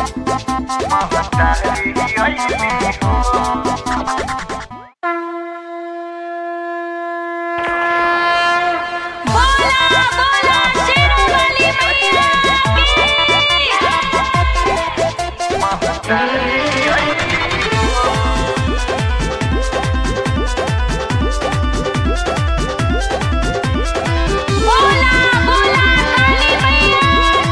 बोला बोला शेरावाली मैया की बोला बोला काली मैया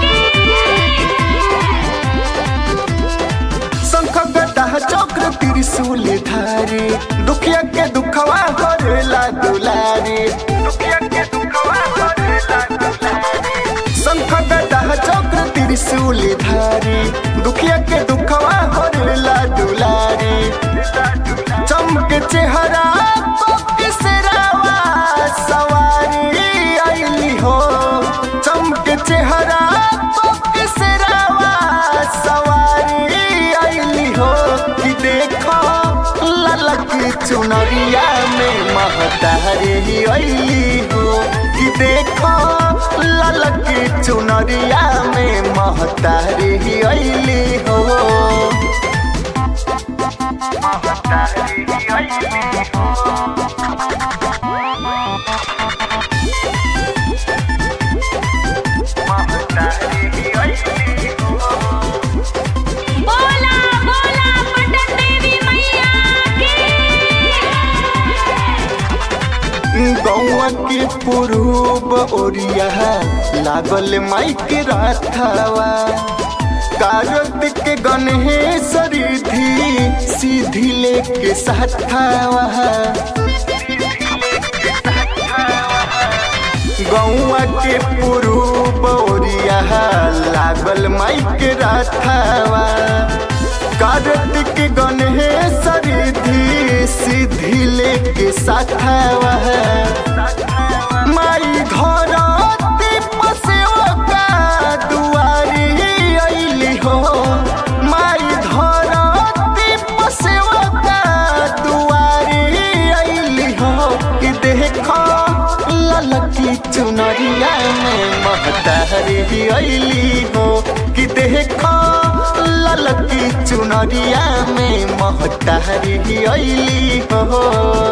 शंख गदा चक्र त्रिशूल धारी दुखिया के दुखवा करेला दुलारी दुखिया के दुखवा करेला दुलारी शंख गदा चक्र त्रिशूल धारी दुखिया के दुखवा करेला दुलारी चमक चेहरा सिरावा सवारी आईली हो चमक चेहरा सिरावा सवारी आईली हो कि देखो ललक चुनरिया में महतारी आईली हो कि देखो ललक चुनरिया में महतारी आईली हो बोला बोला पटन देवी मैया की गौआ के पुरूब ओरिया लागल माइक राथावा कारत के गणेश रिधि सीधी लेके साथावा गौआ के पुरूब ओरिया लागल माइक राथावा कार्तिक गणेश रिधि सीधी लेके साथावा माई धरती पसेवा दुआरी अइली हो माई धरती पसेवा दुआरी अइली हो कि देखो ललकी चुनरिया में महतारी अइली हो कि देखो ललकी चुनरिया में महतारी अइली हो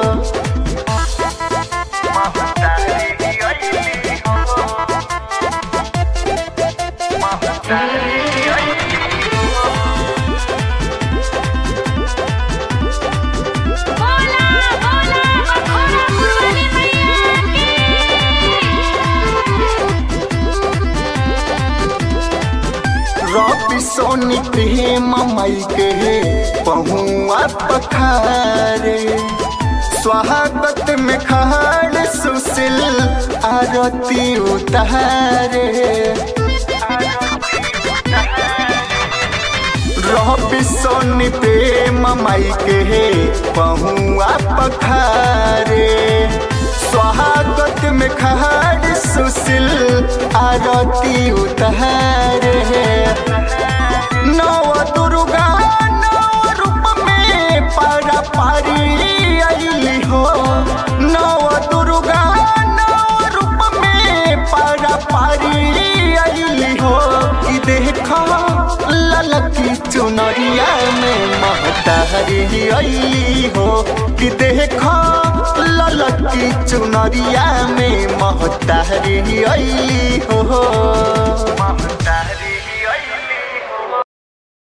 बोला बोला मखोरा पुरवाली मैया रवि सोनी प्रेम मई के पहुआ पखारे स्वागत में खाड़ सुशील आरती उतारे रवि सोनी प्रेम मई के पहुआ पखारे स्वागत में खाड़ सुशील आरती उतारे नव दुर्गा नव रूप में पारा पारी अइली हो नव दुर्गा नव रूप में पारा पारी अइली हो कि देखो ललकी चुनरिया में महतारी अइली हो कि देखो ललकी चुनरिया में महतारी अइली हो महतारी